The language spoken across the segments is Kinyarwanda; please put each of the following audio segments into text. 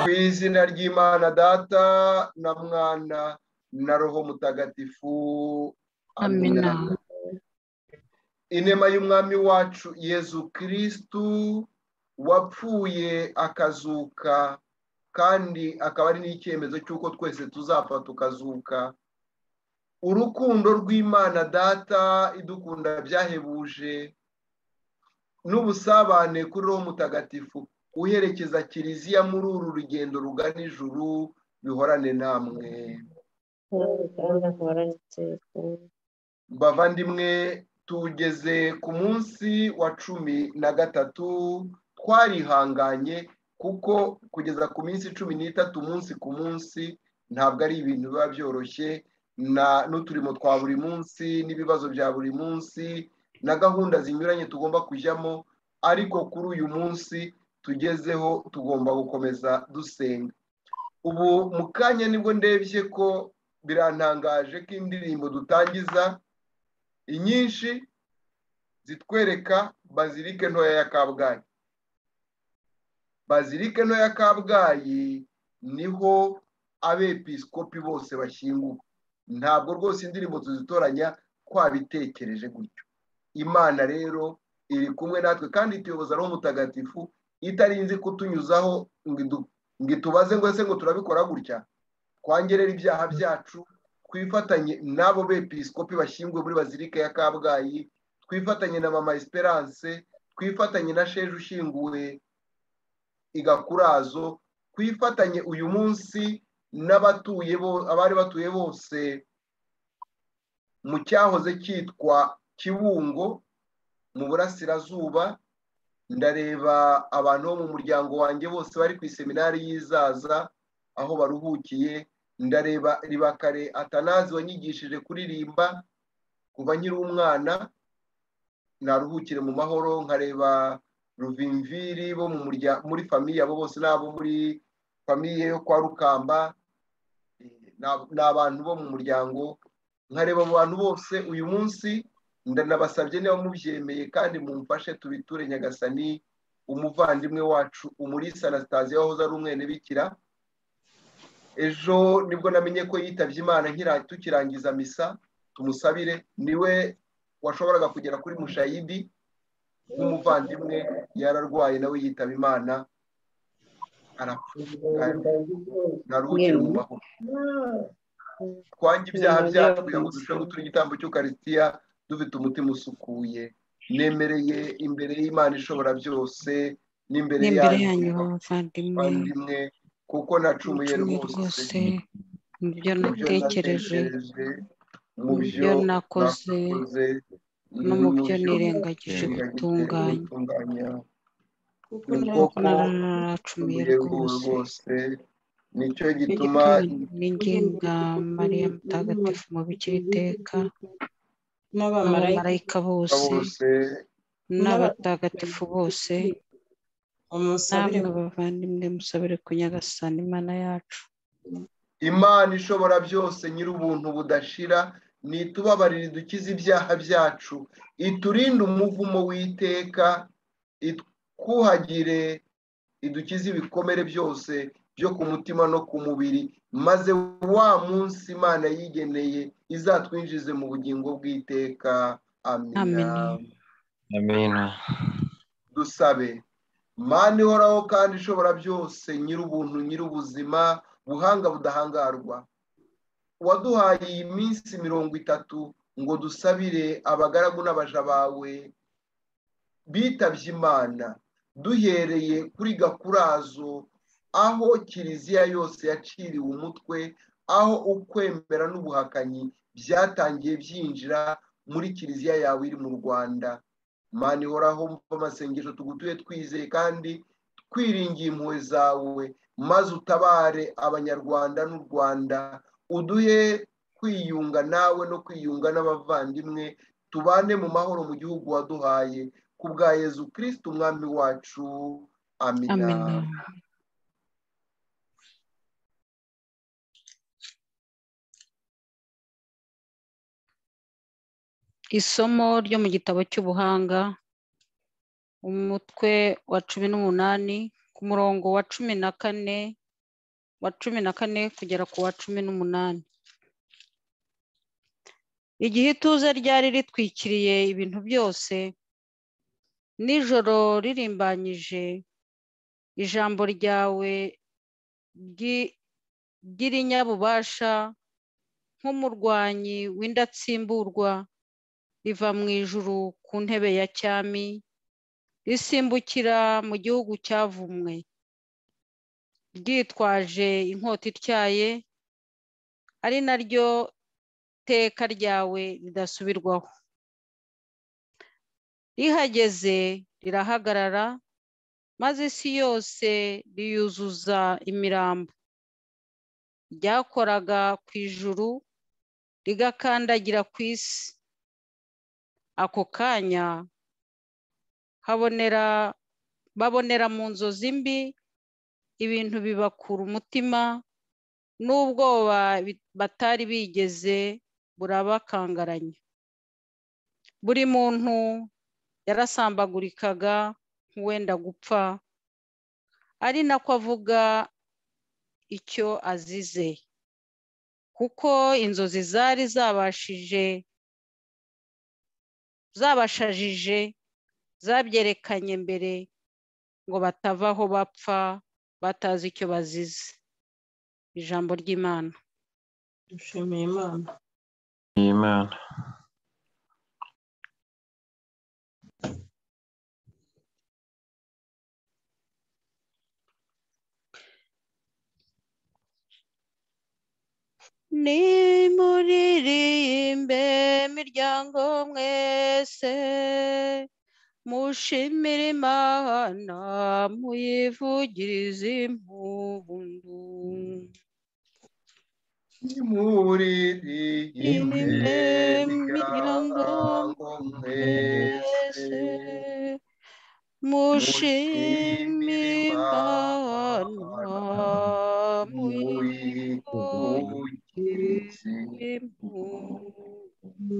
mu izina ry'imana data na mwana na roho mutagatifu amina inema y'umwami wacu yezu kirisitu wapfuye akazuka kandi akaba ari n'icyemezo cy'uko twese tuzapfa tukazuka urukundo rw'imana data idukunda byahebuje n'ubusabane kuri roho mutagatifu uherekeza kiliziya muri uru rugendo rugana ijuru bihorane namwe bavandimwe tugeze ku munsi wa cumi na gatatu twarihanganye kuko kugeza ku minsi cumi n'itatu umunsi ku munsi ntabwo ari ibintu biba byoroshye n'uturimo twa buri munsi n'ibibazo bya buri munsi na gahunda zinyuranye tugomba kujyamo ariko kuri uyu munsi tugezeho tugomba gukomeza dusenga ubu mu kanya nibwo ndebye ko birantangaje ko indirimbo dutangiza inyinshi zitwereka bazirike ntoya ya kabgayi bazirike ntoya ya kabgayi niho abepiskopi bose bashyinguwe ntabwo rwose indirimbo tuzitoranya twabitekereje gutyo imana rero iri kumwe natwe kandi ituyoboza ari mutagatifu itarinze kutunyuzaho ngo itubaze ngo ese ngo turabikora gutya twangerera ibyaha byacu twifatanye n'abo bepiskopi bashyinguwe muri bazilika ya kabgayi twifatanye na mama esperance twifatanye na sheje ushinguwe igakurazo twifatanye uyu munsi n'abatuye abari batuye bose mu cyahoze cyitwa kibungo mu burasirazuba ndareba abantu bo mu muryango wanjye bose bari ku iseminari y'izaza aho baruhukiye ndareba ribakare atanazi wanyigishije kuririmba kuva nkiri umwana naruhukire mu mahoro nkareba ruvimviri bo muri famiye abo bose n'abo muri famiye yo kwa rukamba ni abantu bo mu muryango nkareba abo bantu bose uyu munsi ndanabasabye niba mubyemeye kandi mumfashe tubiture nyagasani umuvandimwe wacu umurisa anasitaziyo wahoze ari umwene bikira ejo nibwo namenye ko yitabye imana tukirangiza misa tumusabire niwe washoboraga kugera kuri mushayidi nk'umuvandimwe yararwaye nawe yitaba imana arapfuye ntaruhukire mu mahoro twange ibyaha byacu kugira ngo turusheho gutura igitambo cy'ukarisitiya dufite umutima usukuye nemereye imbere y'imana ishobora byose n'imbere yanyu bavandimwe kuko nacumuye rwose mu byo natekereje mu byo nakoze no mu byo nirengagije gutunganya kuko naracumuye rwose nicyo gituma n'inginga mariya mutagatifu mu bikira iteka n'abamarayika bose n'abatagatifu bose namwe bavandimwe musabire ku nyagasani imana yacu imana ishobora byose nyir'ubuntu budashira nitubabarire dukize ibyaha byacu iturinde umuvumo w'iteka itwuhagire idukize ibikomere byose byo ku mutima no ku mubiri maze wa munsi imana yigeneye izatwinjize mu bugingo bw'iteka amina amina dusabe mana ihoraho kandi ishobora byose nyir'ubuntu nyir'ubuzima buhanga budahangarwa waduhaye iyi minsi mirongo itatu ngo dusabire abagaragu n'abaja bawe bitabye imana duhereye kuri gakurazo aho kiliziya yose yaciriwe umutwe aho ukwemera n'ubuhakanyi byatangiye byinjira muri kiliziya yawe iri mu rwanda mani ihoraho mva amasengesho tugutuye twizeye kandi twiringiye impuhwe zawe maze utabare abanyarwanda n'u rwanda uduhe kwiyunga nawe no kwiyunga n'abavandimwe tubane mu mahoro mu gihugu waduhaye ku bwa yezu kirisitu umwami wacu amina amina isomo ryo mu gitabo cy'ubuhanga umutwe wa cumi n'umunani ku murongo wa cumi na kane wa cumi na kane kugera ku wa cumi n'umunani igihe ituze ryari ritwikiriye ibintu byose nijoro ririmbanyije ijambo ryawe ry- ry'irinyabubasha nk'umurwanyi w'indatsimburwa riva mu ijuru ku ntebe ya cyami risimbukira mu gihugu cyavumwe ryitwaje inkota ityaye ari naryo iteka ryawe ridasubirwaho rihageze rirahagarara maze isi yose riyuzuza imirambo ryakoraga ku ijuru rigakandagira ku isi ako kanya habonera babonera mu nzozi mbi ibintu bibakura umutima n'ubwoba bi- batari bigeze burabakangaranya buri muntu yarasambagurikaga nk'uwenda gupfa ari nako avuga icyo azize kuko inzozi zari zabashije zabashajije zabyerekanye mbere ngo batava aho bapfa batazi icyo bazize ijambo ry'imana dushimiye imana Imana nimuririmbe miryango mwese mushimire imana muyivugirize impundu nimuririmbe miryango miryango mwese mwese mushimire imana muyivugirize muyivugirize impundu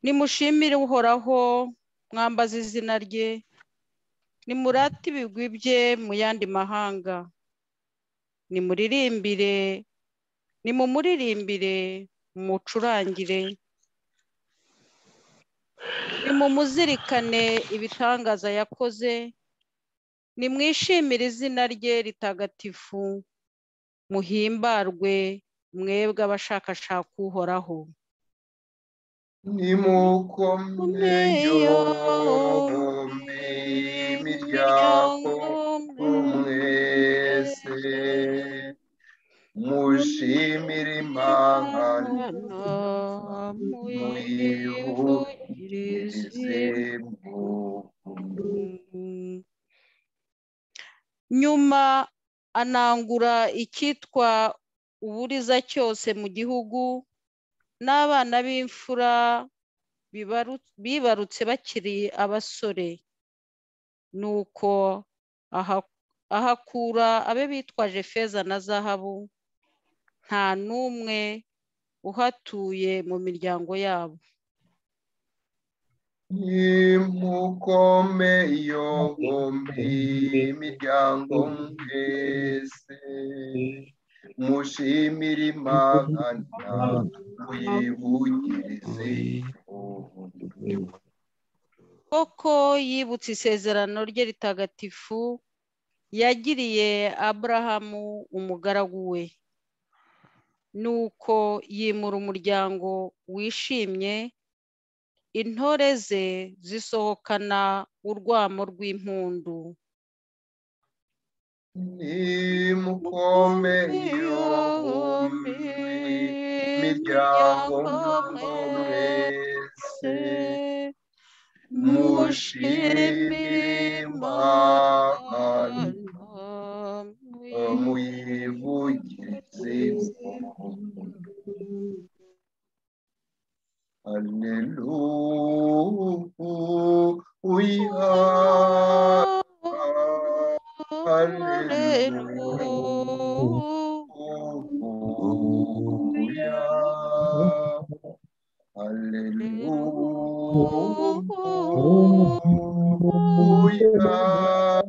nimushimire uhoraho mwambaza izina rye nimurate ibigwi bye mu yandi mahanga nimuririmbire nimumuririmbire mumucurangire nimumuzirikane ibitangaza yakoze nimwishimire izina rye ritagatifu muhimbarwe mwebwe abashakashaka uhoraho nimukomeyo bombi miryango mwese mushimire imana muyivugirize impundu nyuma anangura icyitwa uburiza cyose mu gihugu n'abana b'imfura bibaru- bibarutse bakiri abasore nuko aha- ahakura abe bitwaje feza na zahabu nta n'umwe uhatuye mu miryango yabo nimukomeyo bombi miryango mwese mushimire imana muyivugirize impundu koko yibutse isezerano rye ritagatifu yagiriye aburahamu umugaragu we nuko yimura umuryango wishimye intore ze zisohokana urwamo rw'impundu nimukomeyo bombi miryango mwese mushimimana muyivugirize impundu Hallelujah. Hallelujah. Hallelujah. Hallelujah.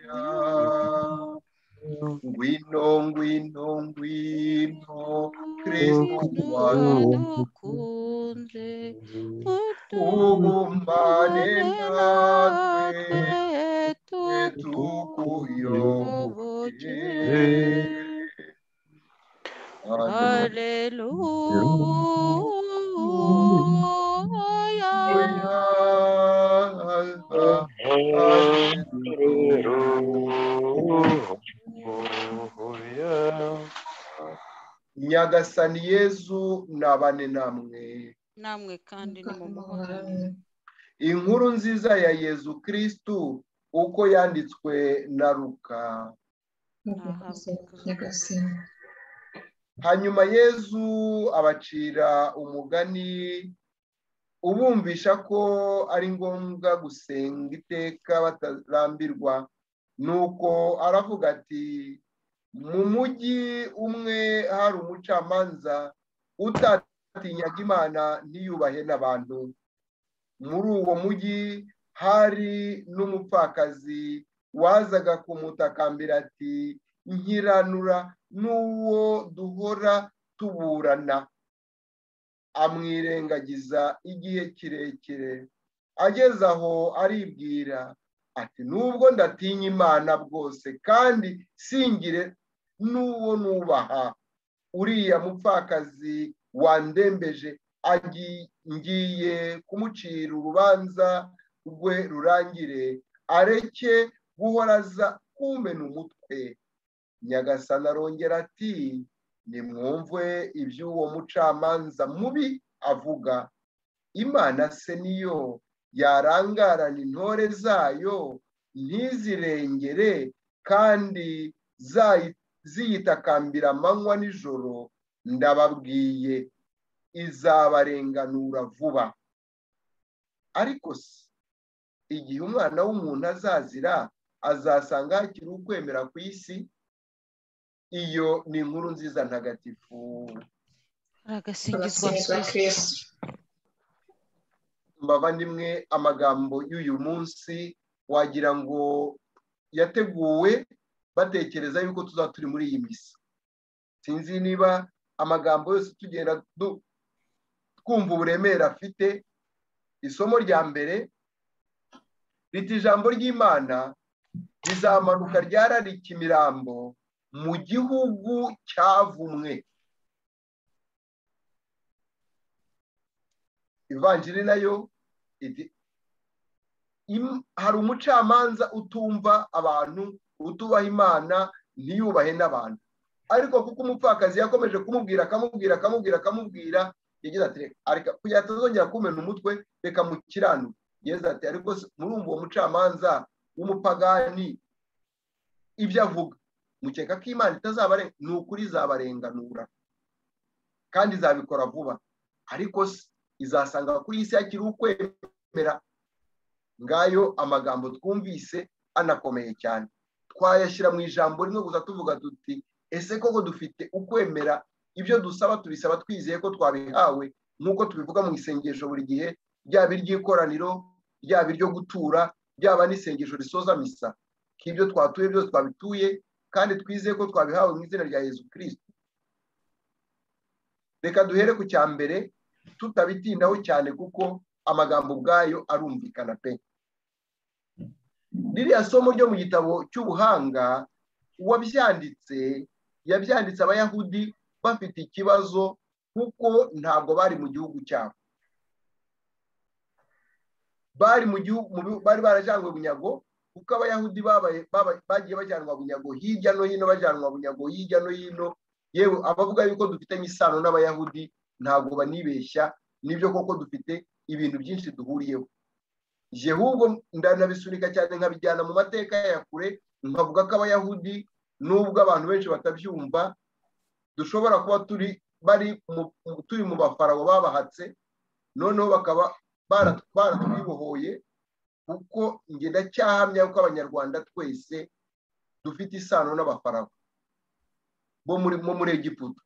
Hallelujah. Ngwino, ngwino, ngwino, Kristu twadukunze ubumbane natwe tukuyoboke tukuyoboke. Haleluya. haleluya Nyagasani Yezu nabane namwe namwe kandi nimumuhorane inkuru nziza ya Yezu Kristu uko yanditswe na Luka hanyuma Yezu abacira umugani ubumvisha ko ari ngombwa gusenga iteka batarambirwa nuko aravuga ati mu mujyi umwe hari umucamanza utatinyaga imana ntiyubahe n'abantu muri uwo mujyi hari n'umupfakazi wazaga kumutakambira ati nkiranura n'uwo duhora tuburana amwirengagiza igihe kirekire ageze aho aribwira ati nubwo ndatinya imana bwose kandi singire n'uwo nubaha uriya mupfakazi wandembeje agi- ngiye kumucira urubanza rwe rurangire areke guhora aza kumena umutwe nyagasana arongera ati nimwumve iby'uwo mucamanza mubi avuga imana se niyo yarangarana intore zayo ntizirengere kandi zayi- ziyitakambira amanywa nijoro ndababwiye izabarenganura vuba ariko se igihe umwana w'umuntu azazira azasanga hakiri ukwemera ku isi iyo ni inkuru nziza ntagatifu haragasingizwa kristo bavandimwe amagambo y'uyu munsi wagira ngo yateguwe batekereza yuko tuzaba turi muri iyi misa sinzi niba amagambo yose tugenda du- twumva uburemere afite isomo rya mbere rita ijambo ry'imana rizamanuka ryararika imirambo mu gihugu cyavumwe ivanjiri nayo iti "Im- hari umucamanza utumva abantu utubaha imana ntiyubahe n'abantu ariko kuko umupfakazi yakomeje kumubwira akamubwira akamubwira akamubwira yagize ati "Reka- areka kugira ngo atazongera kumena umutwe reka mukiranu yagize ati ariko se murumva uwo mucamanza w'umupagani ibyo avuga mukeka ko imana itazabare ni ukuri izabarenganura kandi izabikora vuba ariko se izasanga kuri iyi si hakiri ukwemera ngayo amagambo twumvise anakomeye cyane twayashyira mu ijambo rimwe gusa tuvuga tuti ese koko dufite ukwemera ibyo dusaba tubisaba twizeye ko twabihawe nk'uko tubivuga mu isengesho buri gihe ryaba iry'ikoraniro ryaba iryo gutura ryaba n'isengesho risoza misa ko ibyo twatuye byose twabituye kandi twizeye ko twabihawe mu izina rya yezu kirisiti reka duhere ku cya mbere tutabitindaho cyane kuko amagambo ubwayo arumvikana pe ririya somo ryo mu gitabo cy'ubuhanga uwabyanditse yabyanditse abayahudi bafite ikibazo kuko ntabwo bari mu gihugu cyabo bari mu gihugu mu bihu- bari barajyanwe bunyago kuko abayahudi babaye- babaye- bagiye bajyanwa bunyago hirya no hino bajyanwa bunyago hirya no hino yewe abavuga yuko dufitanye isano n'abayahudi ntabwo banibeshya nibyo koko dufite ibintu byinshi duhuriyeho je ahubwo ndanabisunika cyane nkabijyana mu mateka ya kure nkavuga ko abayahudi nubwo abantu benshi batabyumva dushobora kuba turi bari mu- mu- turi mu bafarawo babahatse noneho bakaba bara- baratwibohoye kuko njye ndacyahamya yuko abanyarwanda twese dufite isano n'abafarawo bo muri bo muri egiputa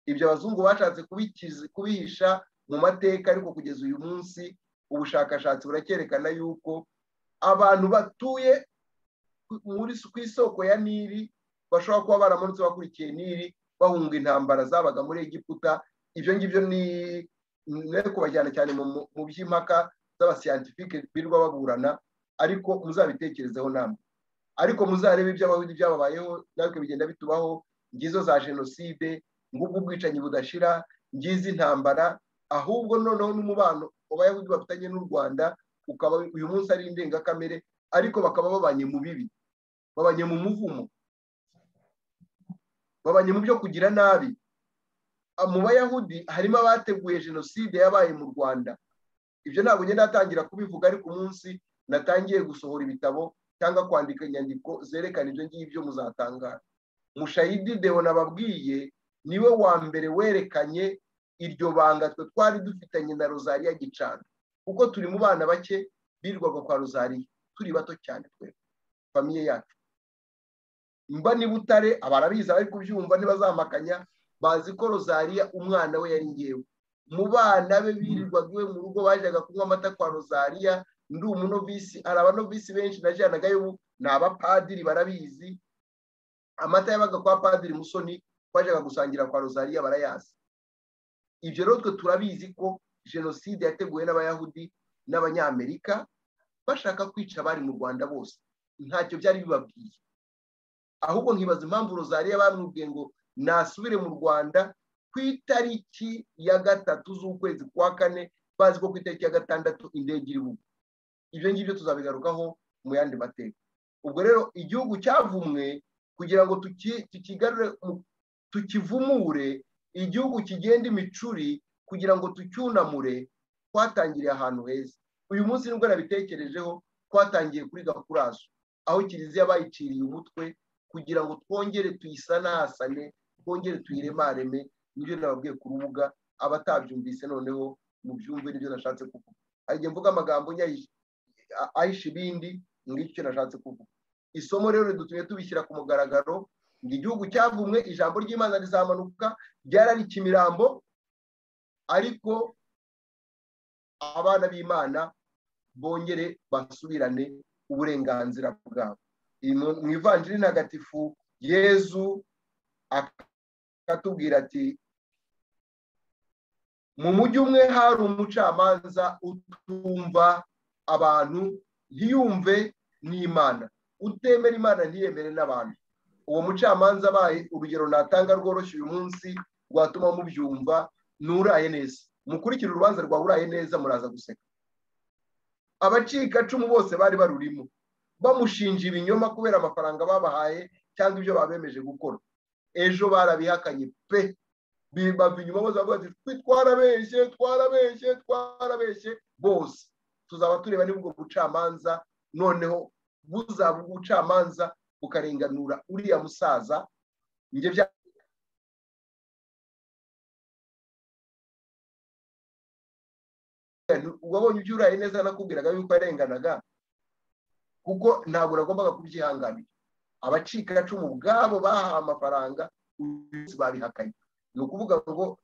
ibyo abazungu bashatse kubikiza- kubihisha mu mateka ariko kugeza uyu munsi ubushakashatsi buracyerekana yuko abantu batuye ku- muri ku isoko ya nili bashobora kuba baramanutse bakurikiye nili bahunga intambara zabaga muri egiputa ibyo ngibyo ni ni kubajyana cyane mu mu- mu by'impaka z'abasiyantifike birirwa baburana ariko muzabitekerezeho namwe ariko muzarebe iby'abahudi byababayeho natwe bigenda bitubaho ngizo za jenoside ngubwo ubwicanyi budashira ngizi intambara ahubwo noneho n'umubano abayahudi bafitanye n'u rwanda ukaba uyu munsi ari indengakamere ariko bakaba babanye mu bibi babanye mu muvumo babanye mu byo kugira nabi Ah, mu bayahudi harimo abateguye jenoside yabaye mu rwanda ibyo ntabwo ngenda natangira kubivuga ariko umunsi natangiye gusohora ibitabo cyangwa kwandika inyandiko zerekana ibyo ngibyo muzatangara mushayidi dewo nababwiye niwe wa mbere werekanye iryo banga twe twari dufitanye na rozariya gicana kuko turi mu bana bake birirwaga kwa rozariya turi bato cyane twe famiye yacu mba ni butare abarabizi abari kubyumva ntibazamakanya bazi ko rozariya umwana we yari ngewe mu bana be birirwaga iwe mu rugo bajyaga kunywa amata kwa rozariya ndi umunovisi hari abanovisi benshi najyanaga y'ubu ni abapadiri barabizi amata yabaga kwa padiri musoni bajyaga gusangira kwa rozariya barayazi ibyo rero twe turabizi ko jenoside yateguwe n'abayahudi n'abanyamerika bashaka kwica abari mu rwanda bose ntacyo byari bibabwiye ahubwo nkibaza impamvu rozariya bamwibwiye ngo nasubire mu rwanda ku itariki ya gatatu z'ukwezi kwa kane bazi ko ku itariki ya gatandatu indege iri bugwe ibyo ngibyo tuzabigarukaho mu yandi mateka ubwo rero igihugu cyavumwe kugira ngo tuki- tukigarure mu- tukivumure igihugu kigenda imicuri kugira ngo tucyunamure twatangiriye ahantu heza uyu munsi nibwo nabitekerejeho twatangiye kuri gakurazo aho kiliziya bayiciriye umutwe kugira ngo twongere tuyisanasane twongere tuyiremareme nibyo nababwiye ku rubuga abatabyumvise noneho mubyumve nibyo nashatse kuvuga hari igihe mvuga amagambo nyayi- a- ahisha ibindi ngicyo nashatse kuvuga isomo rero dutuye tubishyira ku mugaragaro ngo igihugu cyavumwe ijambo ry'imana rizamanuka ryari ari ikimirambo ariko abana b'imana bongere basubirane uburenganzira bwabo Iyi mu mu ivanjiri ntagatifu yezu akatubwira ati mu mujyi umwe hari umucamanza utumva abantu ntiyumve n'imana utemera imana ntiyemere n'abantu uwo mucamanza abaye urugero natanga rworoshye uyu munsi rwatuma mubyumva ni uraye neza mukurikire urubanza rwawe uraye neza muraza guseka abacikacumu bose bari barurimo bamushinja ibinyoma kubera amafaranga babahaye cyangwa ibyo babemeje gukora ejo barabihakanye pe bava inyuma bose bavuga ati "Twi- twarabeshye twarabeshye twarabeshye bose tuzaba tureba niba ubwo bucamanza noneho buzaba ubwo bucamanza bukarenganura uriya musaza njye bya wabonye ibyo uraye neza nakubwiraga yuko yarenganaga kuko ntabwo nagombaga kubyihanganira abacikacumu ubwabo bahawe amafaranga uyu munsi babihakanye ni ukuvuga ngo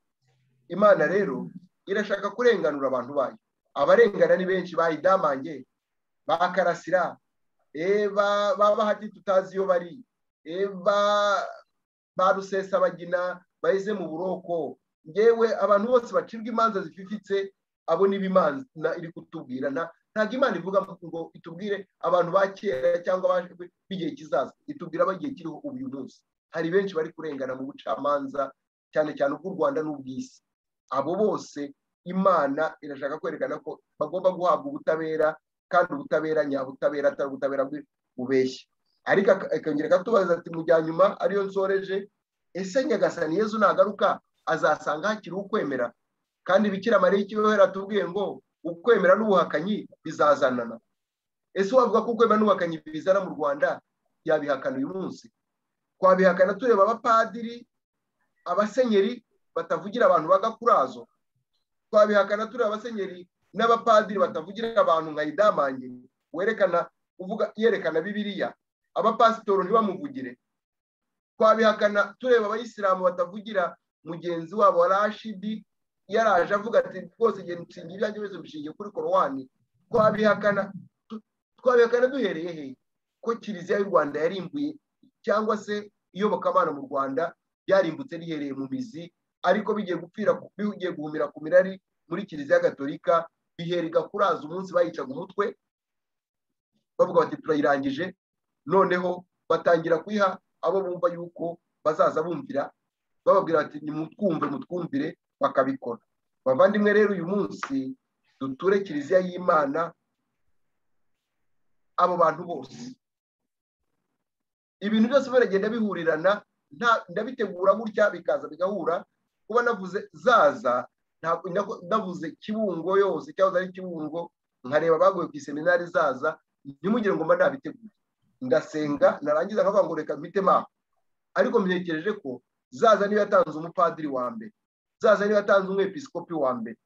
imana rero irashaka kurenganura abantu bayo abarengana ni benshi bayidamange bakarasira eh, ba- ba bahati tutazi iyo bari eh, ba- ba rusesabagina baheze mu buroko ngewe abantu bose bacibwa imanza zififitse abo ni ibimana iri kutubwira nta- ntabwo imana ivuga ngo itubwire abantu ba kera cyangwa abaje b'igihe kizaza itubwira ab'igihe kiriho ubu uyu munsi hari benshi bari kurengana mu bucamanza cyane cyane ubw'u rwanda n'ubw'isi abo bose imana irashaka kwerekana ko bagomba guhabwa ubutabera kandi ubutabera nyabutabera atari ubutabera bwe- bubeshya ariko ak- akongera akatubaza ati mu bya nyuma ariyo nsoreje ese nyagasani yezu nagaruka azasanga hakiri ukwemera kandi bikira mariya ikibohera atubwiye ngo ukwemera n'ubuhakanyi bizazanana ese wavuga ko ukwemera n'ubuhakanyi bizana mu rwanda yabihakana uyu munsi twabihakana tureba abapadiri abasenyeri batavugira abantu bagakurazo twabihakana turi abasenyeri n'abapadiri batavugira abantu nkayidamange werekana uvuga yerekana bibiriya abapasitoro ntibamuvugire twabihakana tureba abayisilamu batavugira mugenzi wabo wa rashidi yaraje avuga ati rwose igihe nshinga ibyanjye byose bishingiye kuri korowani twabihakana tu- twabihakana duhereye he ko kiliziya y'u rwanda yarimbuye cyangwa se iyobokamana mu rwanda ryarimbutse rihereye mu mizi ariko bigiye gupfira bigiye guhumira ku mirari muri kiliziya gatolika bihera igakuraza umunsi bayicaga umutwe bavuga bati turayirangije noneho batangira kuyiha abo bumva yuko bazaza bumvira bababwira bati nimutwumve mutwumvire bakabikora bavandimwe rero uyu munsi duture kiliziya y'imana abo bantu bose ibintu byose biragenda bihurirana nta- ndabitegura gutya bikaza bigahura kuba navuze zaza ntabwo nako- navuze kibungo yose cyahoze ari kibungo nkareba abaguye ku iseminari zaza ntimugire ngo mba nabiteguye ndasenga narangiza nkavuga ngo reka mpite maho ariko mitekereje ko zaza niba yatanze umupadiri wa mbere zaza niba yatanze umwepiskopi wa mbere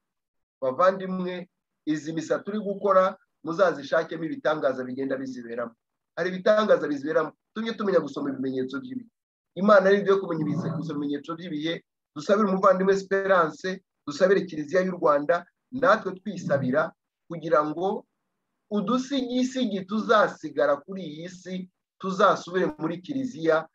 bavandimwe izi misa turi gukora muzazishakemo ibitangaza bigenda biziberamo hari ibitangaza biziberamo tujye tumenya gusoma ibimenyetso by'ibi imana ari yo kumenya ibize- gusa ibimenyetso by'ibihe dusabire umuvandimwe esperance dusabire kiliziya y'u rwanda natwe twisabira kugira ngo udusigisigi tuzasigara kuri iyi si tuzasubire muri kiliziya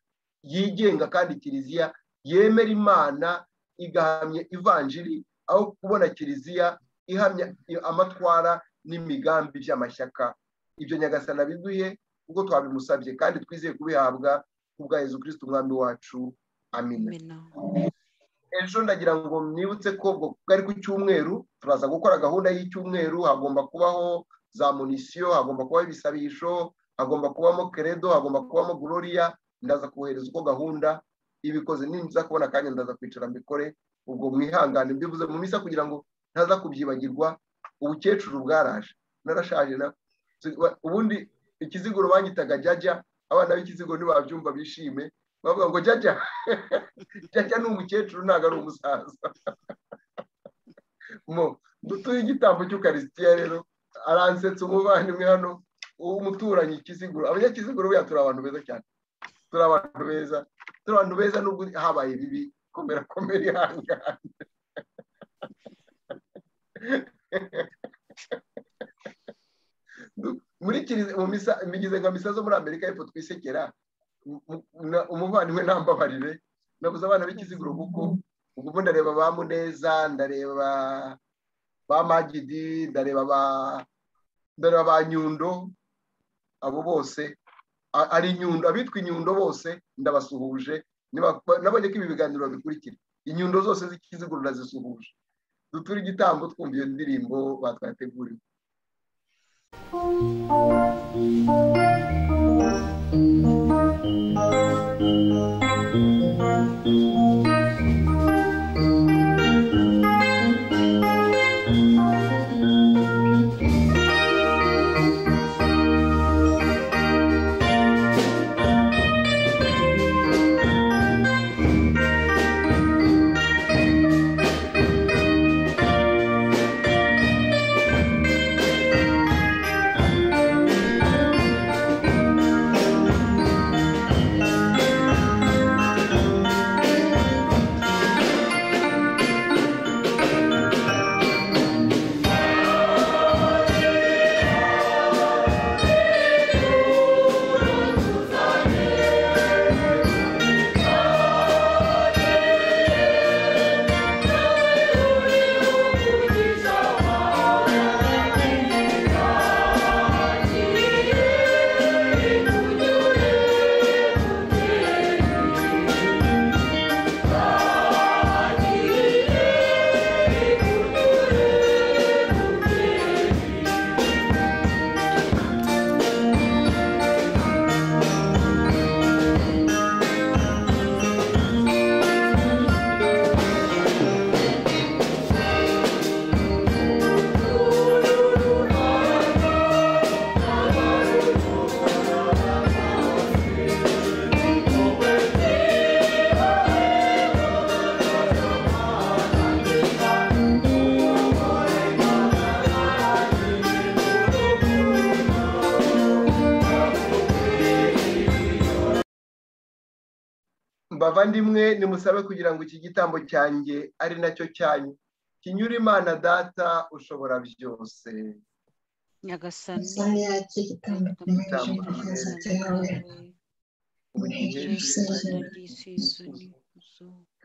yigenga kandi kiliziya yemera imana igahamya ivanjiri aho kubona kiliziya ihamya amatwara n'imigambi by'amashyaka ibyo nyagasana biduhe kuko twabimusabye kandi twizeye kubihabwa kubwa Yezu Kristo umwami wacu amina Amina. ejo ndagira ngo mwibutse ko ubwo bwari ku cyumweru turaza gukora gahunda y'icyumweru hagomba kubaho za munisiyo hagomba kubaho ibisabisho hagomba kubamo keredo hagomba kubamo gororiya ndaza kubohereza uko gahunda ibikoze ninza kubona akanya ndaza kwicara mbikore ubwo mwihangane mbivuze mu misa kugira ngo ntaza kubyibagirwa ubukecuru bwaraje narashaje na ubundi ikiziguro banyitaga jajya abana b'ikiziguro ntibabyumva bishime bavuga ngo jajya jajya ni umukecuru ntabwo ari umusaza mo dutuye igitambo cy'ukarisitiya rero aransetsa umuvandimwe hano umuturanyi kiziguro abanyakiziguro buriya turi abantu beza cyane turi abantu beza turi abantu beza nubwo habaye bibi komera komera ihangane muri kiriziya mu misa imigize nka misa zo muri amerika y'epfo twisekera mu- mu- na- umuvandimwe ntambabarire nabuze abana b'ikiziguro kuko ubu ndareba ba muneza ndareba ba magidi ndareba ba ndareba ba nyundo abo bose a- ari nyundo abitwa inyundo bose ndabasuhuje Niba- nabonye ko ibi biganiro babikurikira inyundo zose z'ikiziguro ndazisuhuje duture igitambo twumva iyo ndirimbo batwateguriwe mbavandimwe nimusabe kugira ngo iki gitambo cyanjye ari nacyo cyanyu kinyura imana data ushobora byose nyagasani Isaya y'igitambo Igitambo cy'umugenzi cyawe ubugingo Yesu bw'isi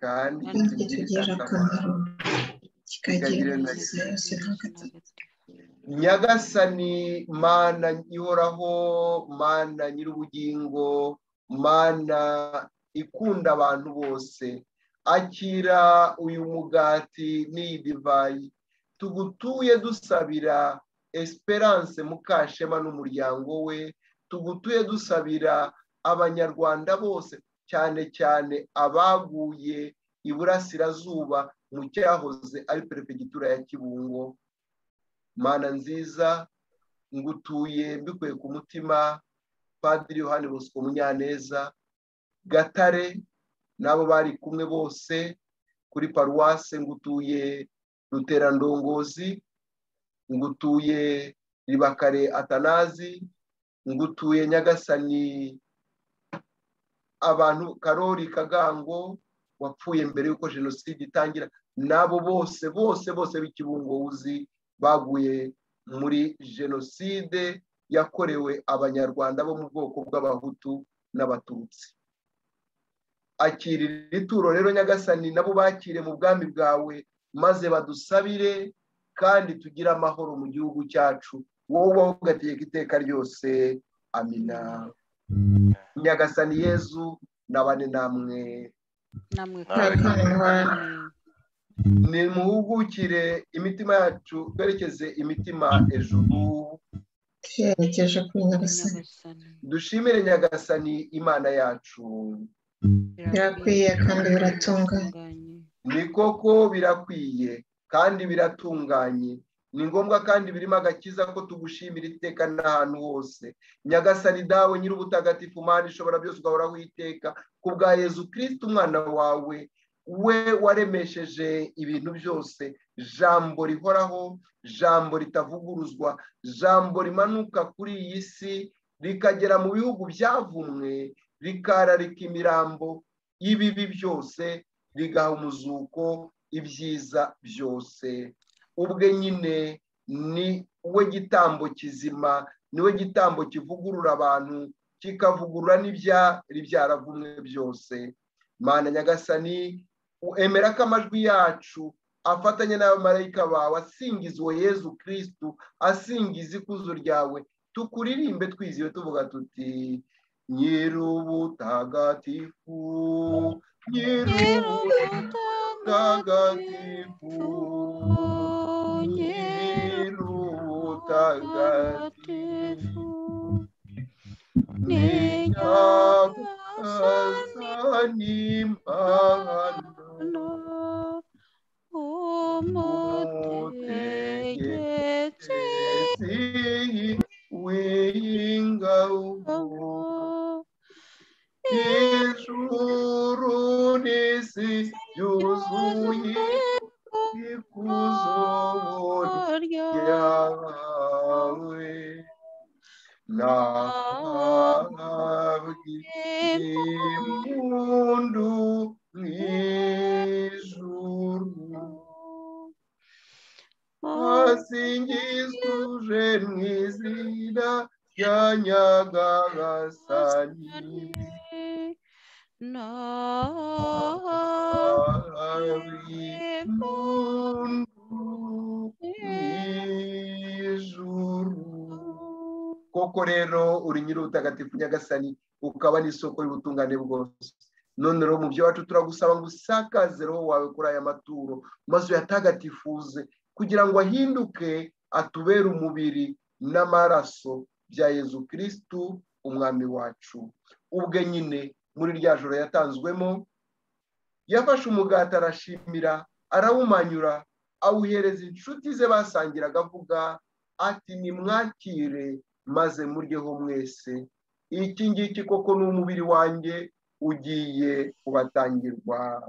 kandi kandi kitugirira kitugirira akamaro akamaro kikagira ingeso yose n'agatatu nyagasani mana ihoraho mana nyir'ubugingo mana ikunda abantu bose akira uyu mugati n'iyi divayi tugutuye dusabira esperance mukashema n'umuryango we tugutuye dusabira abanyarwanda bose cyane cyane abaguye iburasirazuba mu cyahoze ari perefegitura ya kibungo mana nziza ngutuye mbikuye ku mutima padiri yohani bosco munyaneza gatare n'abo bari kumwe bose kuri paruwase ngutuye ruterandongozi ngutuye ribakare atanazi ngutuye nyagasani abantu karori kagango wapfuye mbere y'uko jenoside itangira n'abo bose bose bose b'ikibungo uzi baguye muri jenoside yakorewe abanyarwanda bo mu bwoko bw'abahutu n'abatutsi akira iri turo rero nyagasani nabo bakire mu bwami bwawe maze badusabire kandi tugire amahoro mu gihugu cyacu wowe ubaho ugategeka iteka ryose amina nyagasani yezu nabane namwe namwe Nawe kandi kandi. ni muhugukire imitima yacu twerekeze imitima ejuru tuyerekeje kuri Nyagasani nyagasani dushimire nyagasani imana yacu Birakwiye kandi biratunganye. ni koko birakwiye kandi biratunganye ni ngombwa kandi birimo agakiza ko tugushimira iteka n'ahantu hose nyagasani dawe nyir'ubutagatifu mana ishobora byose ugahoraho iteka ku bwa yezu kirisiti umwana wawe we waremesheje ibintu byose jambo rihoraho jambo ritavuguruzwa jambo rimanuka kuri iyi si rikagera mu bihugu byavumwe rikararika imirambo y'ibibi byose rigaha umuzuko ibyiza byose ubwe nyine ni we gitambo kizima ni we gitambo kivugurura abantu kikavugurura n'ibyari byaravumwe byose mana nyagasani emera ko amajwi yacu afatanye n'abamarayika bawe asingizwe yezu kirisitu asingiza ikuzo ryawe tukuririmbe twiziwe tuvuga tuti nyir'ubutagatifu nyir'ubutagatifu nyir'ubutagatifu nyagasani mana umutegetse Esi w'ingabo ijuru n'isi byuzuye ikuzo ryawe nahabwe impundu mu ijuru asingizuje mu izina rya nyagagasani nahabwe impundu ijuru koko rero uri nyir'ubutagatifu nyagasani ukaba n'isoko y'ubutungane bwose none rero mu byo wacu turagusaba ngo usakaze roho wawe kuri aya maturo maze uyatagatifuze kugira ngo ahinduke atubere umubiri n'amaraso bya yezu kirisitu umwami wacu ubwe nyine muri rya joro yatanzwemo yafashe umugati arashimira arawumanyura awuhereza inshuti ze basangiraga avuga ati nimwakire maze muryeho mwese iki ngiki koko ni umubiri wanjye ugiye kubatangirwa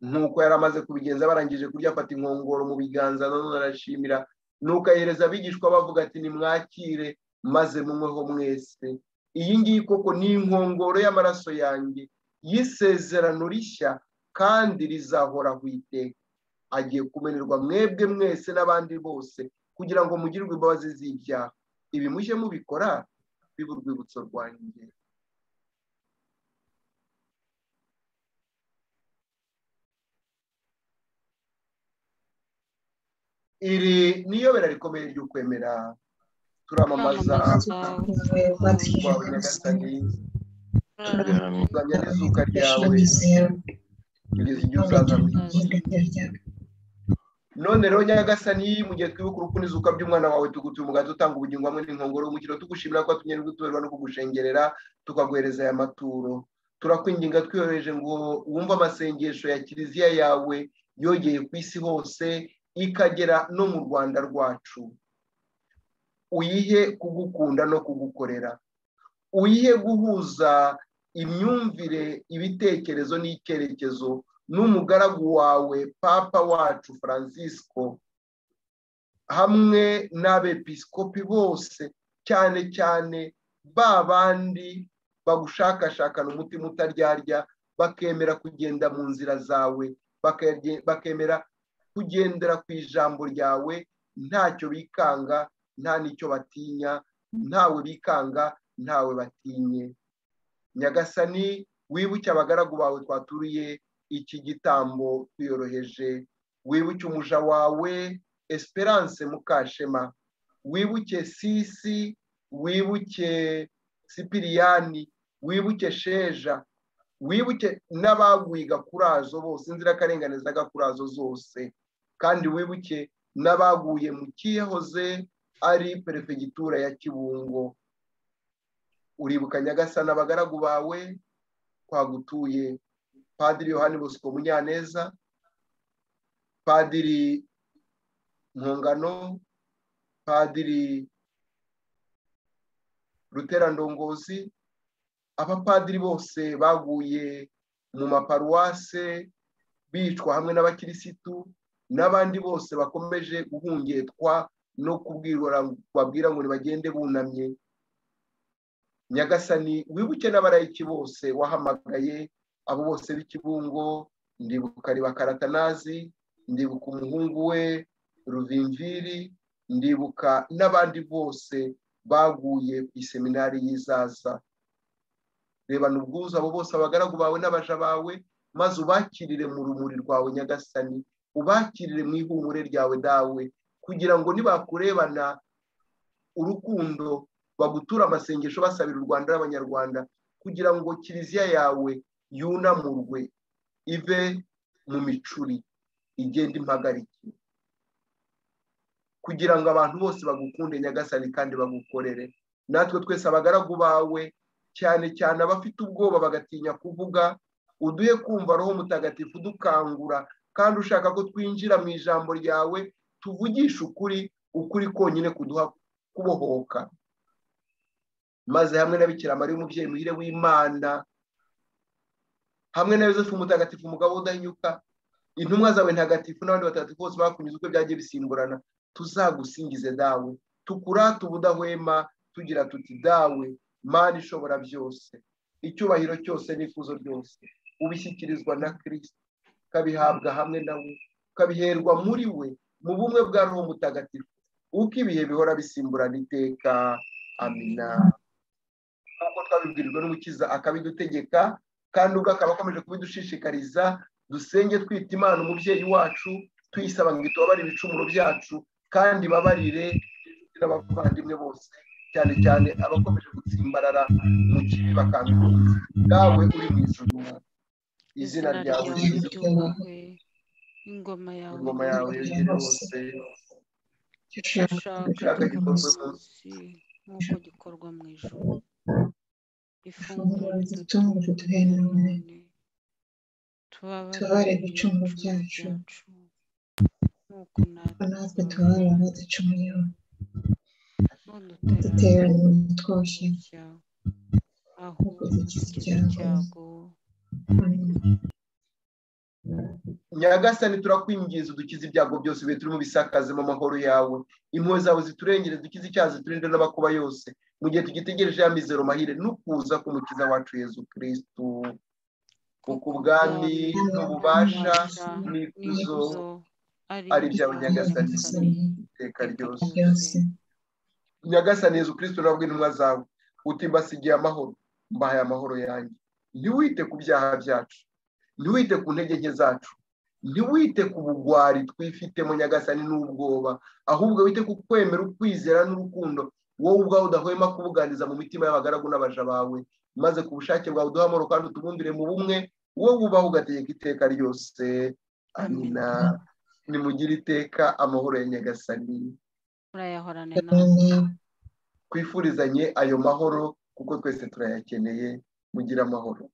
nk'uko yari amaze kubigenza barangije kurya afata inkongoro mu biganza none arashimira nuko ahereza abigishwa bavuga ati nimwakire maze munyweho mwese iyi ngiyi koko ni inkongoro y'amaraso yanjye y'isezerano rishya kandi rizahoraho iteka agiye kumenerwa mwebwe mwese n'abandi bose kugira ngo mugirirwe imbabazi z'ibyaha ibi mujye mubikora bibe urwibutso rwanjye iri ni iyobera rikomeye ryo kwemera turamamaza urwawe nyagasani turamya n'izuka ryawe kugeza igihe uzaza mu isi none rero nyagasani mu gihe twibuka urupfu n'izuka by'umwana wawe tugutuye umugato utanga ubugingo hamwe n'inkongoro y'umukiro tugushimira ko watumye gutuberwa no kugushengerera tukaguhereza aya maturo turakwinginga twiyoroheje ngo wumve amasengesho ya kiliziya yawe yogeye ku isi hose ikagera no mu rwanda rwacu uyihe kugukunda no kugukorera uyihe guhuza imyumvire ibitekerezo n'icyerekezo n'umugaragu wawe papa wacu francisco hamwe n'abepiskopi bose cyane cyane ba bandi bagushakashakana umutima utaryarya bakemera kugenda mu nzira zawe bakage- bakemera kugendera ku ijambo ryawe ntacyo bikanga nta n'icyo batinya ntawe bikanga ntawe batinye nyagasani wibuke abagaragu bawe twaturiye iki gitambo twiyoroheje wibuke umuja wawe esperance mukashema wibuke sisi wibuke sipiriyani wibuke sheja wibuke n'abaguye gakurazo bose inzirakarengane z'agakurazo zose kandi wibuke n'abaguye mu kiyahoze ari perefegitura ya kibungo uribuka nyagasana abagaragu bawe twagutuye padiri yohani bosco munyaneza padiri mpungano padiri ruterandongozi abapadiri bose baguye mu maparuwase bicwa hamwe n'abakirisitu n'abandi bose bakomeje guhungetwa no kubwirwa babwira ngo bagende bunamye nyagasani wibuke n'abarayiki bose wahamagaye abo bose b'ikibungo ndibuka ribakaratanazi ndibuka umuhungu we ruvimviri ndibuka n'abandi bose baguye ku iseminari y'izaza rebana ubwuzu abo bose abagaragu bawe n'abaja bawe maze ubakirire mu rumuri rwawe nyagasani ubakirire mu ihumure ryawe dawe kugira ngo nibakurebana urukundo bagutura amasengesho basabira u rwanda n'abanyarwanda kugira ngo kiliziya yawe yunamurwe ive mu micuri igenda impagarike kugira ngo abantu bose bagukunde nyagasani kandi bagukorere natwe twese abagaragu bawe cyane cyane abafite ubwoba bagatinya kuvuga uduhe kumva roho mutagatifu udukangura kandi ushaka ko twinjira mu ijambo ryawe tuvugishe ukuri ukuri konyine kuduha kubohoka maze hamwe na bikira mariya umubyeyi muhire w'imana hamwe na yosefu mutagatifu umugabo udahanyuka intumwa zawe ntagatifu n'abandi batagatifu bose bakunyuze uko byagiye bisimburana tuzagusingize dawe tukurate ubudahwema tugira tuti dawe mana ishobora byose icyubahiro cyose n'ifuzo ryose ubishyikirizwa na kirisita ukabihabwa hamwe nawe ukabiherwa muri we mu bumwe bwa roho mutagatifu uko ibihe bihora bisimburana iteka amina nk'uko twabibwirijwe n'umukiza akabidutegeka kandi ubwo akaba akomeje kubidushishikariza dusenge twita imana umubyeyi wacu tuyisaba ngo itubabare ibicumuro byacu kandi babarire n'abavandimwe bose cyane cyane abakomeje gutsimbarara mu kibi bakanguka dawe uri mu ijuru izina ryawe rizwi ryubahwe ingoma yawe ingoma yawe yegere hose ushaka gikorwe mu isi nk'uko gikorwa mu ijoro ifunguro ridutunguje duhe none Tubabare tubabare ibicumuro byacu, nk'uko natwe natwe tubabara abaducumuyeho ntudutera duterane twose ibyago aho dukize dukize ibyago. icyago nyagasani turakwinginze udukize ibyago byose bihe turimo bisakaze mu mahoro yawe impuhwe zawe ziturengere dukize icyaha ziturinde n'abakuba yose mu gihe tugitegereje ya mizero mahire n'ukuza k'umukiza wacu yezu kirisitu kuko ubwami n'ububasha n'ikuzo ari ibyawe nyagasani iteka ryose ryose nyagasani yezu kirisitu urabwo intumwa zawe uti mbasigiye amahoro mbahaye amahoro yanjye ntiwite ku byaha byacu ntiwite ku ntege nke zacu ntiwite ku bugwari twifitemo nyagasani n'ubwoba ahubwo wite ku kwemera ukwizera n'urukundo wowe ubwawe udahwema kubuganiza mu mitima y'abagaragu n'abaja bawe maze ku bushake bwawe uduhe amahoro kandi utubumbire mu bumwe wowe ubaho ugategeka iteka ryose amina nimugire iteka amahoro ya nyagasani murayahorane na kandi twifurizanye ayo mahoro kuko twese turayakeneye mugire amahoro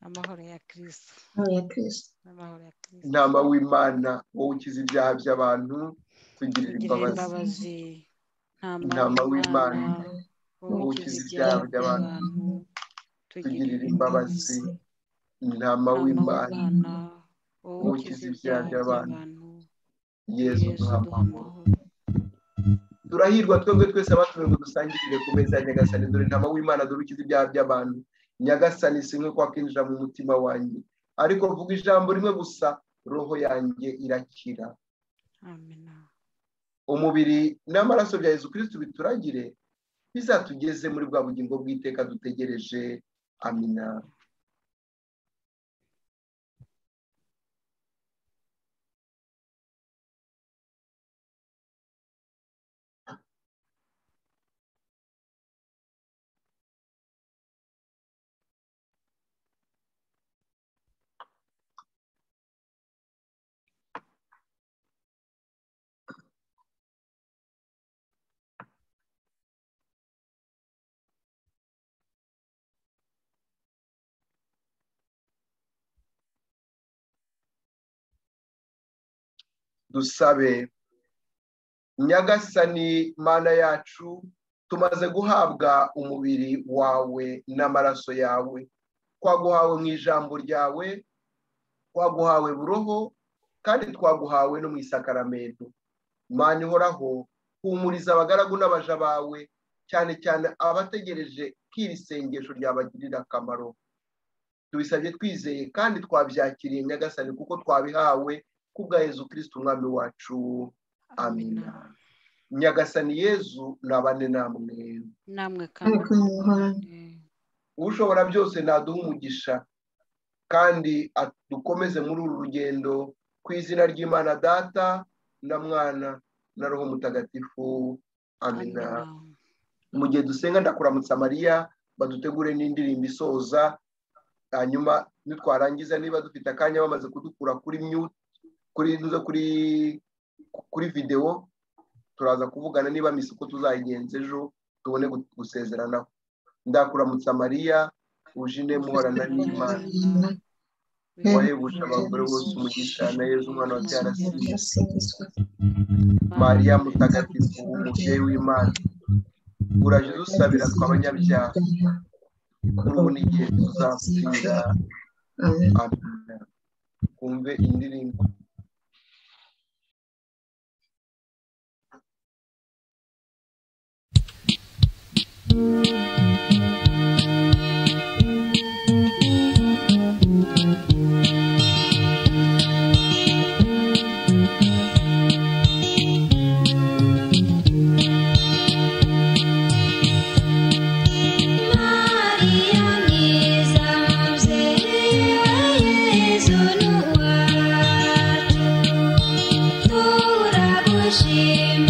amahoro ya kirisito ya kirisito amahoro ya kirisito intama w'imana wowe ukiza ibyaha by'abantu tugirira tugirire imbabazi imbabazi Intama ntama w'Imana, w'imana wowe ukiza ibyaha by'abantu tugirira imbabazi intama ntama w'imana w'imana wowe ukiza ibyaha by'abantu yezu yesu duha duha amahoro amahoro turahirwa twebwe twese abatumiwe ngo dusangirire ku meza ya nyagasani dore intama w'imana dore ukiza ibyaha by'abantu nyagasani si nko kwakinjira mu mutima wanjye ariko vuga ijambo rimwe gusa roho yanjye irakira amina umubiri n'amaraso bya yezu kirisitu bituragire bizatugeze muri bwa bugingo bw'iteka dutegereje amina dusabe nyagasani mana yacu tumaze guhabwa umubiri wawe n'amaraso yawe twaguhawe mu ijambo ryawe twaguhawe buroho kandi twaguhawe no mu isakaramento mana ihoraho humuriza abagaragu n'abaja bawe cyane cyane abategereje ko iri sengesho ryabagirira akamaro tubisabye twizeye kandi twabyakiriye nyagasani kuko twabihawe kubwa yezu kirisitu umwami wacu amina nyagasani yezu nabane namwe namwe kandi ariko muhorane mwese. ushobora byose naduha umugisha kandi dukomeze muri uru rugendo ku izina ry'imana data na mwana na roho mutagatifu amina amina mu gihe dusenga ndakuramutsa mariya badutegure n'indirimbo isoza hanyuma nitwarangiza niba dufite akanya bamaze kudukura kuri mute kuri tuze kuri kuri videwo turaza kuvugana niba misi uko tuzayigenza ejo tubone gu- gusezeranaho ndakuramutsa mariya ujine muhorana n'imana wahebuje abagore bose umugisha na yezu umwana wa byarasiye Asinzwe. mariya mutagatifu umubyeyi w'imana uraje dusabira tw'abanyabyaha kuri ubu n'igihe tuzapfira Amen. amina twumve indirimbo Maria mwiza mzee wa Yesu ni wacu, turagushima